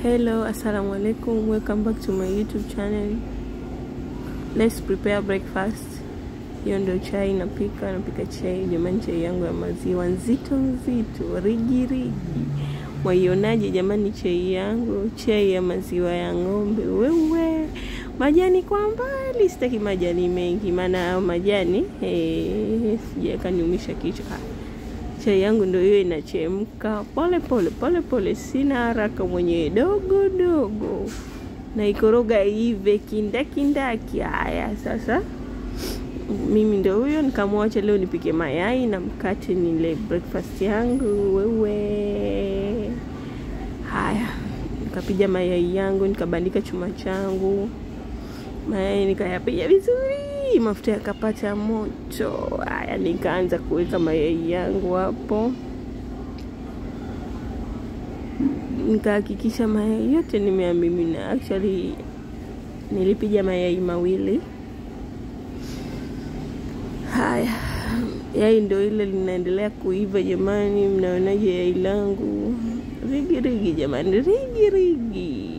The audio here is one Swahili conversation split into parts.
Hello, assalamu alaikum. Welcome back to my YouTube channel. Let's prepare breakfast. Hiyo ndio chai napika, napika chai jamani, chai yangu ya maziwa nzito nzito, rigi rigi. Mwaionaje jamani chai yangu? Chai ya maziwa ya ng'ombe. Wewe majani kwa mbali, sitaki majani mengi, maana hayo majani eh, sijaweka niumisha kichwa. Chai yangu ndio hiyo inachemka pole pole pole pole, sina haraka, mwenyewe dogo dogo, na ikoroga ive kindakindaki. Haya sasa, mimi ndio huyo, nikamwacha leo nipike mayai na mkate nile breakfast yangu. Wewe haya, nikapiga mayai yangu, nikabandika chuma changu, mayai nikayapiga vizuri, mafuta yakapata moto. Haya, nikaanza kuweka mayai yangu hapo, nikahakikisha mayai yote nimeamimina. Actually nilipiga mayai mawili. Haya, yai ndo ile linaendelea kuiva jamani. Mnaonaje yai langu? Rigi rigi jamani, rigi rigi.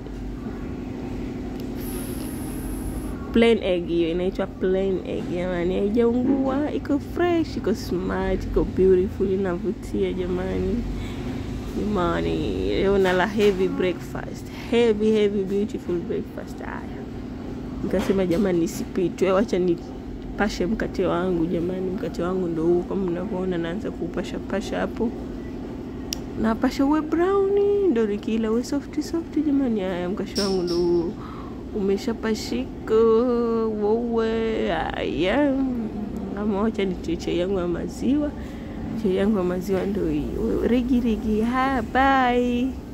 Plain egg hiyo inaitwa plain egg jamani, haijaungua, iko fresh, iko smart, iko beautiful, inavutia jamani. Jamani, leo nala heavy breakfast, heavy heavy beautiful breakfast. Haya, nikasema jamani, nisipitwe, wacha nipashe mkate wangu jamani. Mkate wangu ndo huu kama mnavyoona, naanza kuupasha pasha hapo, napasha uwe brown, ndo nikila uwe soft soft jamani. Haya, mkate wangu ndo huu umeshapashika wowe. Haya, ama wacha nitie chai yangu ya maziwa. Chai yangu ya maziwa ndo hii, rigi rigi. Ha, bye.